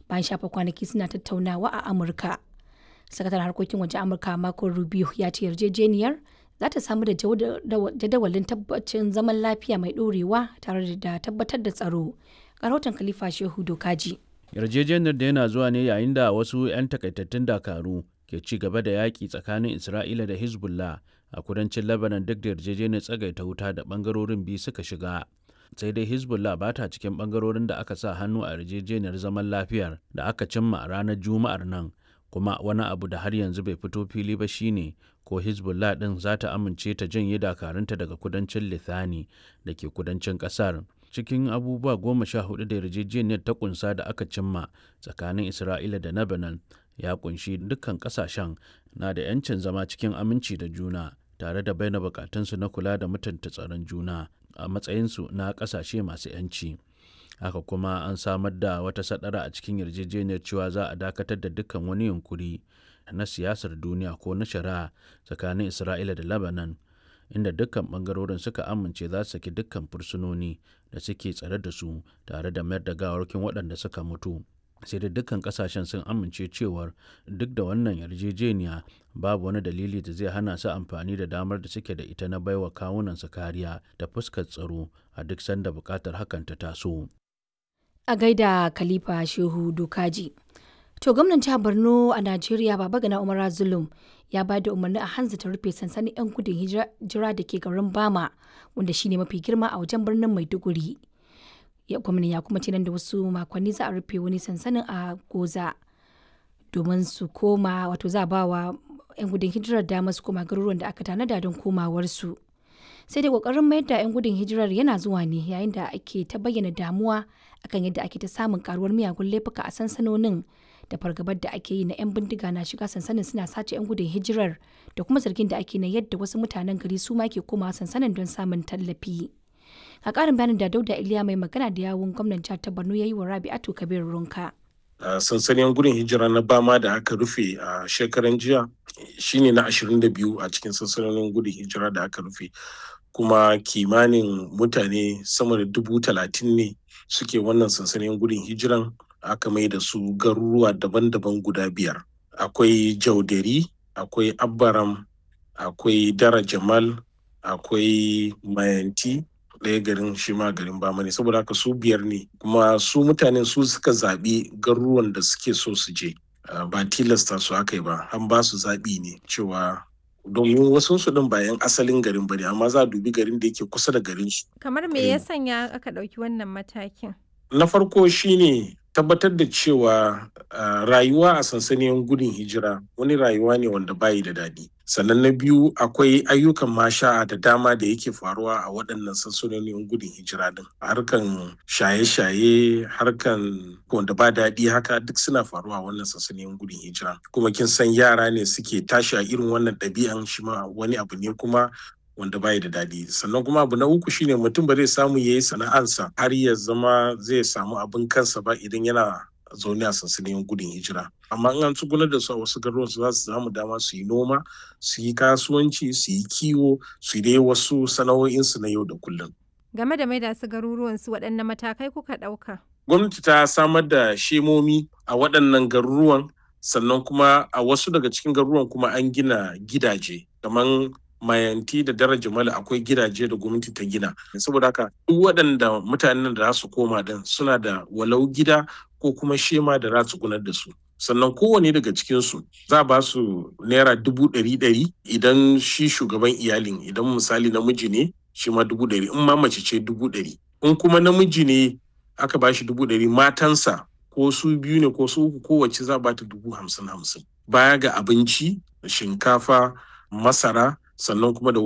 bayan shafa kwanaki suna tattaunawa a Amurka. Sakataren harkokin waje Amurka Marco Rubio ya ce yarjejeniyar za ta samu da jadawalin tabbacin zaman lafiya mai ɗorewa tare da tabbatar da tsaro. Rahoton Khalifa Shehu Dokaji. Yarjejeniyar da yana zuwa ne yayin da wasu 'yan takaitattun dakaru ke ci gaba da yaƙi tsakanin Isra'ila da Hezbollah a kudancin Lebanon duk da yarjejeniyar tsagaita wuta da ɓangarorin biyu suka shiga. sai dai hezbollah ba ta cikin bangarorin da aka sa hannu a yarjejeniyar zaman lafiyar da aka cimma a ranar juma'ar nan kuma wani abu da har yanzu bai fito fili ba shine ko hezbollah din za ta amince ta janye dakarunta daga kudancin lithani da ke kudancin kasar cikin abubuwa goma sha hudu da yarjejeniyar ta kunsa da aka cimma tsakanin isra'ila da lebanon ya kunshi dukkan kasashen na da 'yancin zama cikin aminci da juna tare da bayyana bukatunsu na kula da mutunta tsaron juna a matsayinsu na kasashe masu 'yanci haka kuma an samar da wata sadara a cikin yarjejeniyar cewa za a dakatar da dukkan wani yunkuri na siyasar duniya ko na shari'a tsakanin isra'ila da lebanon inda dukkan bangarorin suka amince za su saki dukkan fursunoni da suke tsare da su tare da mayar da gawarkin waɗanda suka mutu sai da dukkan kasashen sun amince cewar duk da wannan yarjejeniya babu wani dalili da zai hana su amfani da damar da suke da ita na baiwa kawunansu kariya da fuskar tsaro a duk sanda bukatar hakan ta taso. A gaida Khalifa Shehu Dokaji. To gwamnan jihar Borno a Najeriya Baba Gana Umar Zulum ya ba da umarni a hanzu ta rufe sansanin 'yan gudun hijira da ke garin Bama wanda shine mafi girma a wajen birnin Maiduguri. ya gwamna ya kuma ce nan da wasu makonni za a rufe wani sansanin a goza domin su koma wato za a ba wa 'yan gudun hijirar dama su koma garuruwan da aka tanada don komawarsu sai dai kokarin mayar da 'yan gudun hijirar yana zuwa ne yayin da ake ta bayyana damuwa akan yadda ake ta samun karuwar miyagun laifuka a sansanonin da fargabar da ake yi na 'yan bindiga na shiga sansanin suna sace 'yan gudun hijirar da kuma zargin da ake na yadda wasu mutanen gari su ma ke komawa sansanin don samun tallafi. a ƙarin bayanin da dauda iliya mai magana da yawun gwamnan jihar ta borno ya yi wa rabi'atu kabir runka a sansanin gudun hijira na bama da aka rufe a shekaran jiya shine na 22 a cikin sansanonin gudun hijira da aka rufe kuma kimanin mutane sama da dubu talatin ne suke wannan sansanin gudun hijiran aka mai da su garuruwa daban-daban guda biyar akwai jaudari akwai abbaram akwai dara jamal akwai mayanti ɗaya garin shi ma garin bama ne saboda haka su biyar ne kuma su mutanen su suka zaɓi garuruwan da suke so su je ba tilasta su aka yi ba an ba su zaɓi ne cewa domin wasu su ɗin bayan asalin garin bane amma za a dubi garin da yake kusa da garin su kamar me ya sanya aka ɗauki wannan matakin na farko shine tabbatar da cewa rayuwa a sansanin gudun hijira wani rayuwa ne wanda bayi da daɗi sannan na biyu akwai ayyukan masha'a da dama da yake faruwa a waɗannan sansanonin gudun hijira din harkan shaye-shaye harkan wanda ba daɗi haka duk suna faruwa a wannan sansanin gudun hijira kuma kin san yara ne suke tashi a irin wannan ɗabi'an shi ma wani abu ne kuma wanda bai da daɗi sannan kuma abu na uku shine mutum ba zai samu ya yi sana'ansa har ya zama zai samu abin kansa ba idan yana zaune a sansanin gudun hijira amma in an tsugunar da su a wasu garuruwan su za su samu dama su yi noma su yi kasuwanci su yi kiwo su yi dai wasu sana'o'insu na yau da kullum game da maida su garuruwan su waɗanne matakai kuka ɗauka gwamnati ta samar da shemomi a waɗannan garuruwan sannan kuma a wasu daga cikin garuruwan kuma an gina gidaje kamar mayanti da daraja mala akwai gidaje da gwamnati ta gina saboda haka duk waɗanda mutanen da za su koma din suna da walau gida ko kuma shema da za su gunar da su sannan kowane daga cikinsu za ba su naira dubu ɗari ɗari idan shi shugaban iyalin idan misali namiji ne shi ma dubu ɗari in ma mace ce dubu ɗari in kuma namiji ne aka ba shi dubu ɗari matansa ko su biyu ne ko su uku kowace za ba ta dubu hamsin hamsin baya ga abinci shinkafa masara sannan kuma da